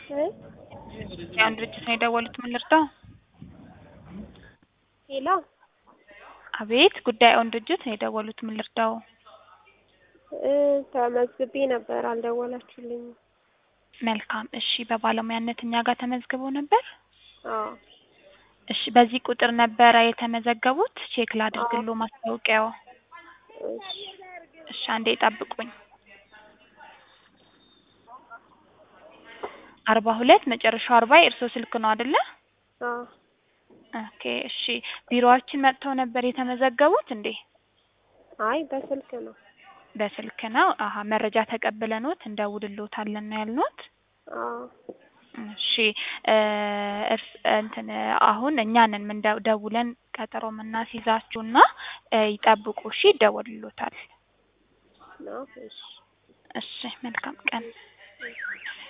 እ ያን ድርጅት ነው የደወሉት። ምን ልርዳው? ሄሎ አቤት፣ ጉዳዩን ድርጅት ነው የደወሉት። ምን ልርዳው? እ ተመዝግቤ ነበር አልደወላችሁልኝም። መልካም እሺ። በባለሙያነት እኛ ጋር ተመዝግበው ነበር? አዎ እሺ። በዚህ ቁጥር ነበረ የተመዘገቡት? ቼክ ላድርግሎ ማስታወቂያው። እሺ እሺ፣ አንዴ ጠብቁኝ። አርባ ሁለት መጨረሻው አርባ የእርስዎ ስልክ ነው አይደለ? አዎ ኦኬ እሺ። ቢሮአችን መጥተው ነበር የተመዘገቡት እንዴ? አይ በስልክ ነው። በስልክ ነው። አሀ መረጃ ተቀብለኖት እንደውልሎታለን ነው ያልኖት? አዎ እሺ እ እርስ እንትን አሁን እኛ ነን ምን ደውለን ቀጠሮ የምናስይዛችሁና እ ይጠብቁ እሺ፣ ይደወልሎታል። ነው እሺ እሺ መልካም ቀን።